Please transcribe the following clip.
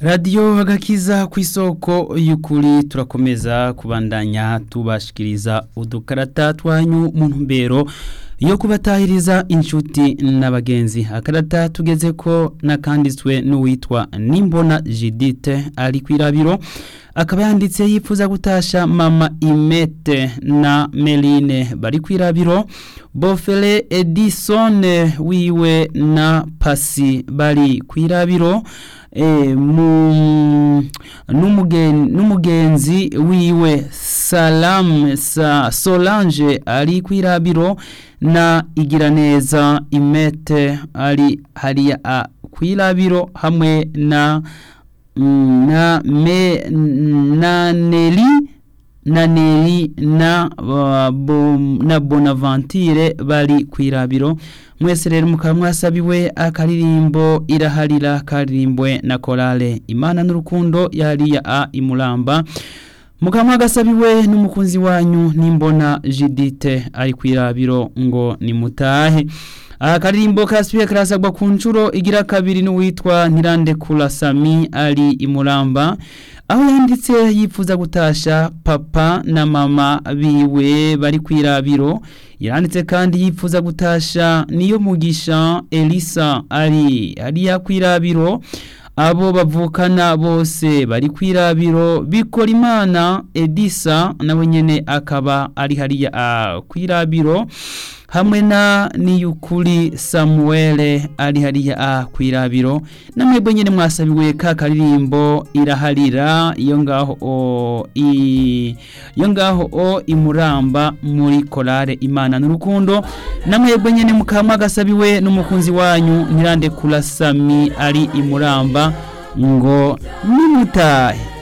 radiyo agakiza ku isoko y'ukuri turakomeza kubandanya tubashikiriza udukarata twanyu mu ntumbero yo kubatahiriza inshuti n'abagenzi akarata tugeze ko nakanditswe n'uwitwa nimbona jidite ari ku irabiro akaba yanditse yifuza gutasha mama imete na meline bari ku irabiro bofere edison wiwe na pasi bari ku irabiro n'umugenzi wiwe salamu sa solange ari ku irabiro na igiraneza imete ari hariya ku irabiro hamwe na na me na neri na neri na bo, na bonaventure bari ku irabiro mwese rero mukaba mwasabiwe akaririmbo iraharira karirimbwe na korale imana n'urukundo yariya a imuramba mukaba mwagasabiwe n'umukunzi wanyu nimbona jidite ari ku irabiro ngo nimutahe aha karirimbo karasubiye karasagwa ku nshuro igira kabiri n'uwitwa ntirandekura sami ari imuramba aho yanditse yifuza gutasha papa na mama biwe bari ku irabiro yanditse kandi yifuza gutasha niyo mugisha elisa ari hariya ku irabiro abo bavukana bose bari ku irabiro bikora imana edisa nawe nyine akaba ari hariya ku irabiro hamwe na niyukuri samuwele ari hariya ku irabiro namwebwe nyine mwasabiwe ka karirimbo iraharira iyo ngaho o iyo ngaho o imuramba muri korale imana n'urukundo namwebwe nyine mukaba mwagasabiwe n'umukunzi wanyu ntirande kurasami ari imuramba ngo nimutahe